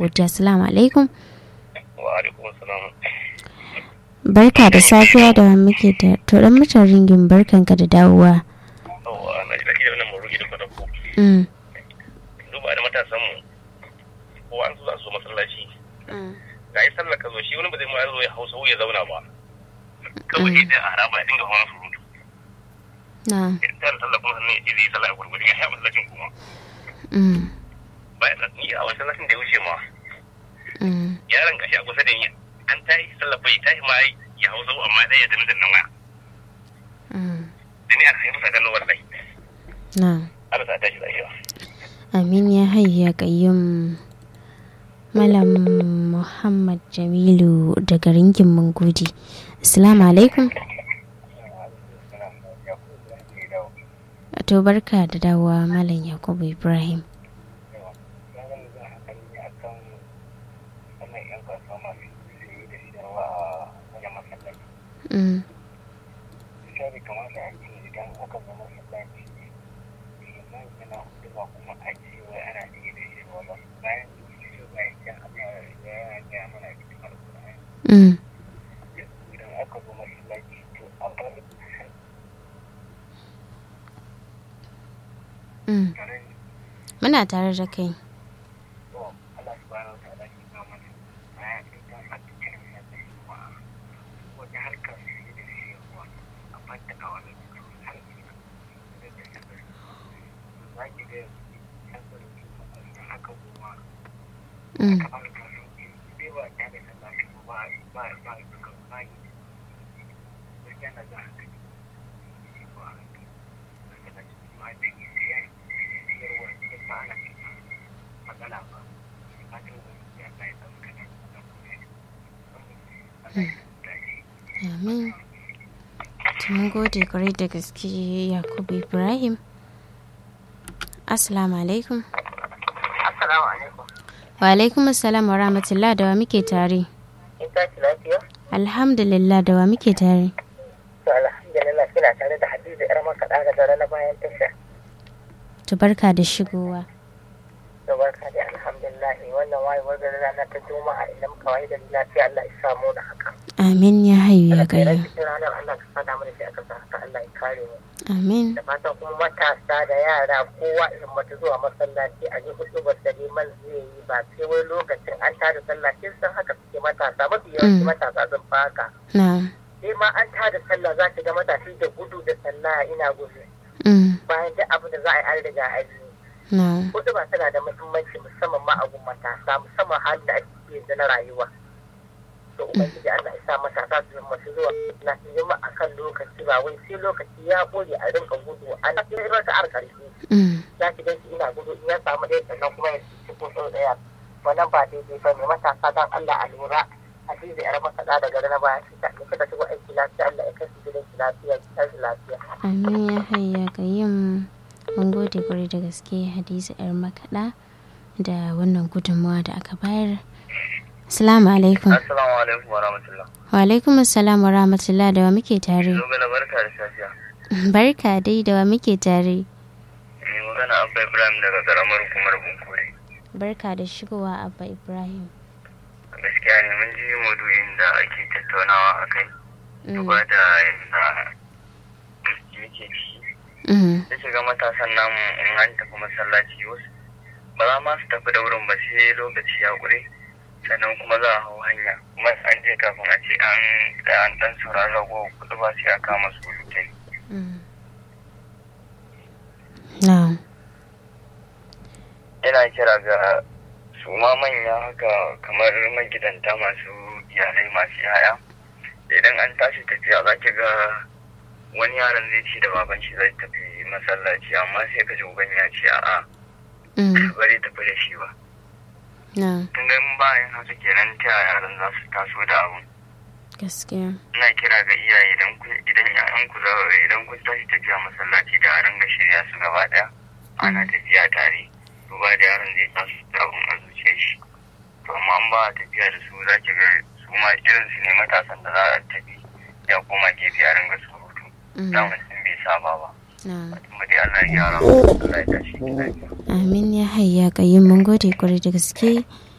godiya assalamu alaikum wa alaikum assalam barka da safiya da muke da to dan mutan ringin barkanka da dawowa yawa na ji daɗi da wannan maruki da kwada ku mm. duba da matasan mu ko an zo za su zo masallaci ga yi sallar ka zo shi wani ba zai ma zo ya hausa ya zauna ba kawai da a haraba ya dinga hawan surutu na idan ta sallar kuma sannan ya ce zai yi sallah a gurgurdi ya haɓa masallacin kuma mm. bayan nan ni a wancan masallacin da ya wuce ma Mm. yaron gashi a kusa da ni an tashi sallar bai tashi ma ya hausa amma ɗaya ya dami sannan waya Mm. da ni a haifu sa kallon wallahi na Allah sa tashi lafiya amin ya hayya qayyum malam muhammad jamilu daga ringin mungudi assalamu alaikum to barka da dawowa malam yakubu ibrahim mm. Mm. Mm. muna tare da kai mm. amin To mun gode kwarai da gaske yakubu ibrahim assalamu alaikum Assalamu alaikum. wa alaikum assalam wa rahmatullah da wa muke tare In tashi lafiya? alhamdulillah da wa muke tare To alhamdulillah kina tare da Hadiza yar makaɗa ga dare na bayan tasha. to barka da shigowa To barka da alhamdulillah wannan wayewar gari rana ta juma'a idan muka waye da lafiya Allah ya samu da haka. amin ya hayu ya Alkhairar gayya cikin ranar Allah ka fada mana shi aka sa haka Allah ya kare mu. amin Da fatan kuma matasa da yara kowa in mata zuwa masallaci a ji hudu ba da liman zai yi ba sai wai lokacin an tada sallah kin san haka suke matasa mafi yawanci Mm. matasa sun fa haka. na sai ma an tada sallah za ki ga matashi da gudu da sallah ina gudu mm, bayan duk abin da za a yi an riga a yi na hudu ba tana da muhimmanci musamman ma a gun matasa musamman halin da ake ciki yanzu na rayuwa to ubangiji Allah ya sa matasa su zama su zuwa na su zama a kan lokaci ba wai sai lokaci ya kore a rinka gudu ana cikin rasa ar karshe mm, za ki ganshi ina gudu in ya samu ɗaya sannan kuma ya ci ko sau ɗaya wannan ba daidai ba ne matasa don Allah a lura a ji da yar makaɗa da gari na baya shi ta da suka shigo aiki lafiya Allah ya kai su gidan shi lafiya ki tashi lafiya. amin ya hayu ya gayyam mun gode kwarai da gaske hadiza yar makaɗa da wannan gudunmawa da aka bayar assalamu alaikum assalamu alaikum wa rahmatullah wa alaikum assalam wa rahmatullah da wa muke tare dogala barka da safiya barka dai da wa muke tare mai magana abba ibrahim daga karamar hukumar bunkure barka da shigowa abba ibrahim gaskiya ne mun ji maudu'in da ake tattaunawa a kai Mm, duba da yadda muke ciki mm, da shiga matasan namu in an tafi masallaci wasu ba za ma su tafi da wurin ba sai lokaci ya ƙure sannan kuma za a hau hanya kuma an je kafin a ce an tsaya an ɗan saurari rago kuɗi ba sai a kama su rutai mm. na yana kira ga su ma manya haka kamar magidanta masu iyalai masu yaya idan an tashi tafiya za ki ga wani yaron zai ce da baban shi zai tafi masallaci amma sai ka ji uban ya ce a'a mm, bari tafi da shi ba na tun ga in bayan haka kenan ta yaya yaran za su taso da abun gaskiya ina kira ga iyaye idan kun idan ƴaƴan ku za idan kun tashi tafiya masallaci da a ringa shirya su gaba ɗaya ana tafiya tare duba da yaron zai taso da abun a zuciyar shi to amma an ba a tafiya da su za ki ga su ma irin su ne matasan da za a tafi ya koma gefe a ringa surutu mm, daman sun bai saba ba na kuma dai Allah ya gyara mu Allah ya tashi ki lafiya amin ya hayya kayyum mun gode kwarai da gaske